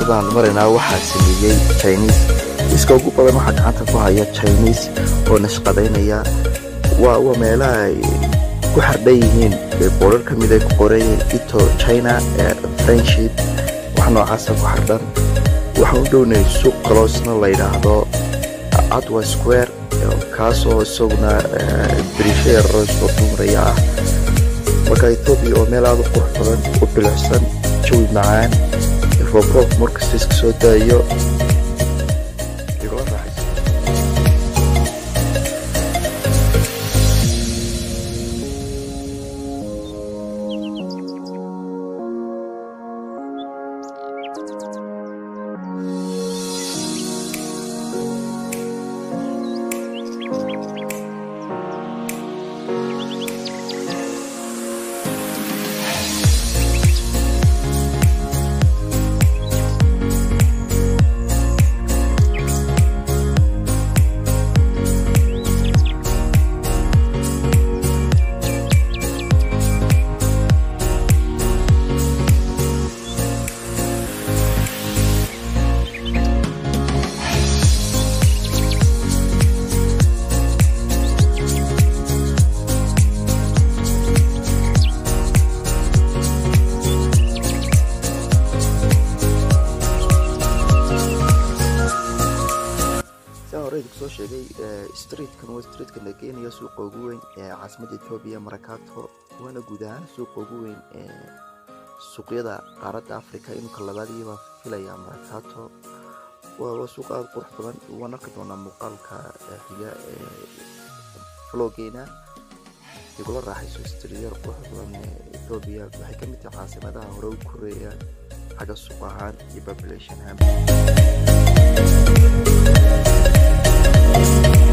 wadadaan maraynaa waxaa sameeyey chinese iska ugu badan waxaa gacanta ku haya chinese oo nashqadaynaya waa waa meelaha ay ku xardhan yihiin boorar ka mid ay ku qorayeen ito china friendship wax noocaasa ku xardhan waxaan u dhownay suuq kaloosna la yidhaahdo adwa square kaasoo isaguna brisho yararo soo dumaraya ah marka etoobiya oo meel aada u qurux badan u bilicsan jawi macaan roobroobk markasta iska soo daayo igula raaxaysa soo sheegay streetkan waa streetkan la geenayo suuqa ugu weyn ee caasimada etoobiya marakato waana guud ahaan suuqa ugu weyn ee suuqyada qaaradda africa iminka labaadiibaa filaya marakato waa suuq aada qurux badan waan arki doonaa muuqaalka xiga ee flogeena igula raaxayso streetyada qurux badan ee etoobiya waxay ka mid tahay caasimadaha hore u koreeya xagga suuq ahaan iyo population ahaan